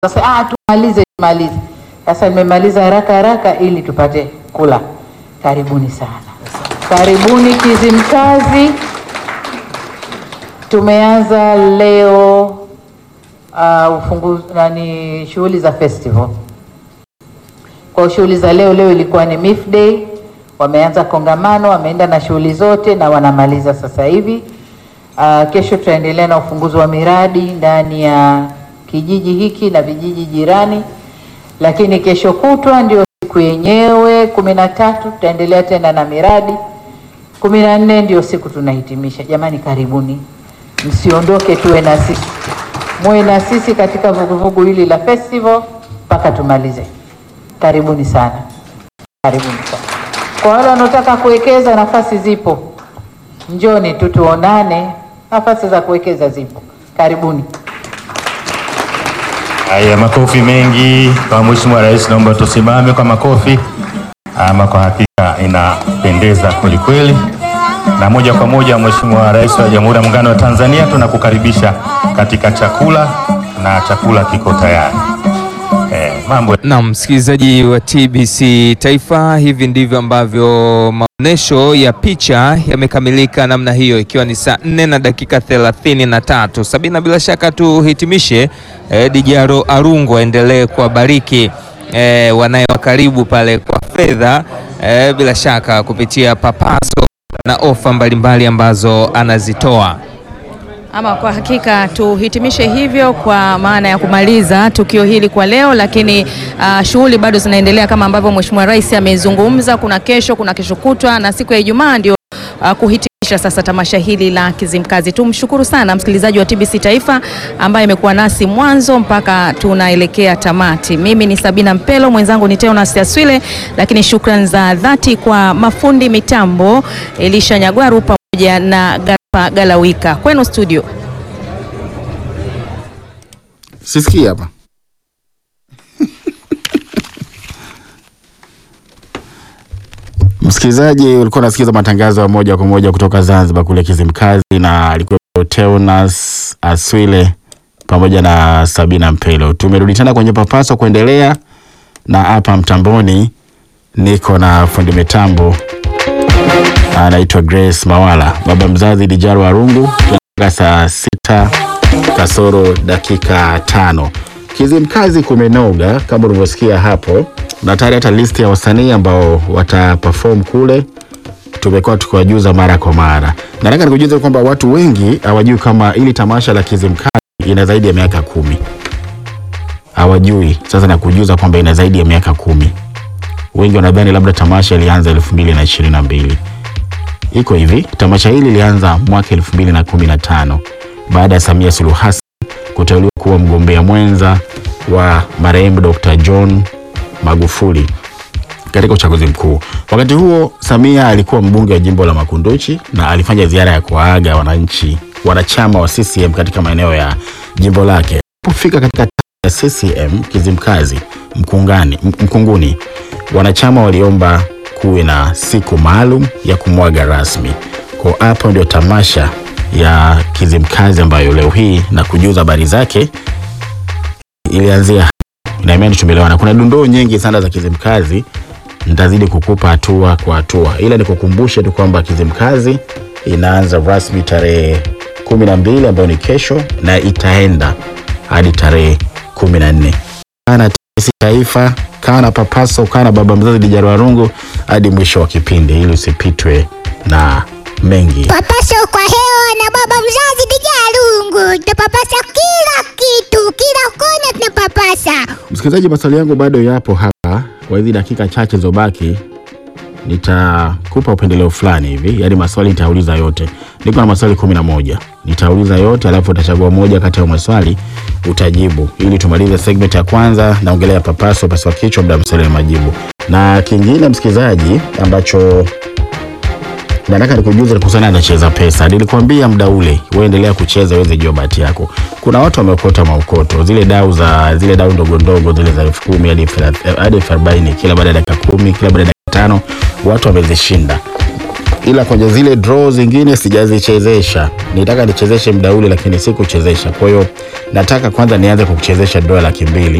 Sasa ah, tumalize tumalize. Sasa nimemaliza haraka haraka ili tupate kula. Karibuni sana, karibuni Kizimkazi. Tumeanza leo uh, ufunguzi nani, shughuli za festival. Kwa shughuli za leo, leo ilikuwa ni MIF Day, wameanza kongamano, wameenda na shughuli zote na wanamaliza sasa hivi. Uh, kesho tutaendelea na ufunguzi wa miradi ndani ya kijiji hiki na vijiji jirani, lakini kesho kutwa ndio siku yenyewe kumi na tatu tutaendelea tena na miradi. kumi na nne ndio siku tunahitimisha. Jamani, karibuni, msiondoke, tuwe na sisi, muwe na sisi katika vuguvugu hili la festival mpaka tumalize. Karibuni sana, karibuni sana. Kwa wale wanaotaka kuwekeza, nafasi zipo, njoni tu tuonane, nafasi za kuwekeza zipo. Karibuni. Haya, makofi mengi kwa Mheshimiwa Rais, naomba tusimame kwa makofi. Ama kwa hakika inapendeza kwelikweli, na moja kwa moja Mheshimiwa Rais wa Jamhuri ya Muungano wa Tanzania, tunakukaribisha katika chakula na chakula kiko tayari. Eh, mambo Naam, msikilizaji wa TBC Taifa, hivi ndivyo ambavyo maonesho ya picha yamekamilika namna hiyo, ikiwa ni saa nne na dakika thelathini na tatu. Sabina, bila shaka tuhitimishe. Eh, Dijaro Arungu aendelee kuwabariki eh, wanayewa karibu pale kwa fedha eh, bila shaka kupitia papaso na ofa mbalimbali ambazo anazitoa. Ama kwa hakika tuhitimishe hivyo kwa maana ya kumaliza tukio hili kwa leo, lakini uh, shughuli bado zinaendelea kama ambavyo Mheshimiwa Rais amezungumza. Kuna kesho, kuna kesho kutwa na siku ya Ijumaa ndio uh, kuhitimisha sasa tamasha hili la Kizimkazi. Tumshukuru sana msikilizaji wa TBC Taifa ambaye amekuwa nasi mwanzo mpaka tunaelekea tamati. Mimi ni Sabina Mpelo, mwenzangu ni Teonas Aswile, lakini shukrani za dhati kwa mafundi mitambo Elisha Nyagwaru pamoja na Garpa Galawika. Kwenu studio. Sisikii hapa. Msikilizaji, ulikuwa unasikiza matangazo ya moja kwa moja kutoka Zanzibar kule Kizimkazi, na alikuwa Teunas Aswile pamoja na Sabina Mpelo. Tumerudi tena kwenye papaso kuendelea na hapa mtamboni, niko na fundi mitambo anaitwa Grace Mawala, baba mzazi Dijaro Arungu. Tunafika saa sita kasoro dakika tano. Kizimkazi kumenoga kama ulivyosikia hapo, na tayari hata listi ya wasanii ambao wataperform kule tumekuwa tukiwajuza mara kwa mara. Nataka nikujuze kwamba watu wengi hawajui kama ili tamasha la Kizimkazi ina zaidi ya miaka kumi. Hawajui. Sasa nakujuza kwamba ina zaidi ya miaka kumi. Wengi wanadhani labda tamasha ilianza elfu mbili na ishirini na mbili. Iko hivi, tamasha hili lilianza mwaka elfu mbili na kumi na tano baada ya Samia Suluhu Hassan kuteuliwa kuwa mgombea mwenza wa marehemu Dr. John Magufuli katika uchaguzi mkuu. Wakati huo Samia alikuwa mbunge wa jimbo la Makunduchi na alifanya ziara ya kuwaaga wananchi wanachama wa CCM katika maeneo ya jimbo lake. Alipofika katika ya CCM Kizimkazi Mkungani, Mkunguni, wanachama waliomba kuwe na siku maalum ya kumwaga rasmi. Kwa hapo ndio tamasha ya Kizimkazi ambayo leo hii na kujuza habari zake ilianzia hapo. na imani tumeelewana. Kuna dondoo nyingi sana za Kizimkazi, nitazidi kukupa hatua kwa hatua, ila nikukumbushe tu kwamba Kizimkazi inaanza rasmi tarehe kumi na mbili ambayo ni kesho na itaenda hadi tarehe kumi na nne. Kaa na TBC Taifa, kaa na Papaso, kaa na baba mzazi Dijaro Warungu hadi mwisho wa kipindi ili usipitwe na mengi. Papaso kwa hewa na baba mzazi Dijarungu, tunapapasa kila kitu, kila kona tunapapasa. Msikilizaji, maswali yangu bado yapo hapa. Kwa hizi dakika chache zobaki, nitakupa upendeleo fulani hivi, yaani maswali nitauliza yote. Niko na maswali kumi na moja, nitauliza yote, alafu utachagua moja kati ya maswali utajibu, ili tumalize segment ya kwanza. Naongelea papaso, paswa kichwa, muda maswali na majibu. Na kingine msikilizaji, ambacho nataka nikujuze kuhusiana na cheza pesa. Nilikwambia muda ule uendelea kucheza uweze jua bahati yako. Kuna watu wameokota maukoto, zile dau za zile dau ndogo ndogo zile za elfu kumi hadi elfu thelath- hadi elfu arobaini kila baada ya dakika kumi, kila baada ya dakika tano, watu wamezishinda. ila kwenye zile draw zingine sijazichezesha. Nitaka nichezeshe muda ule, lakini sikuchezesha. Kwa hiyo nataka kwanza nianze kukuchezesha draw ya laki mbili